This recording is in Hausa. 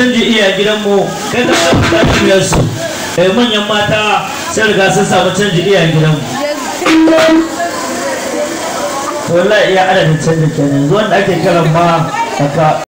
canji iya gidanmu kai ka samu kafiyar su eh manyan mata sai riga sun samu canji iya gidanmu to wallahi iya adadin canjin kenan yanzu wanda ake kiran ma aka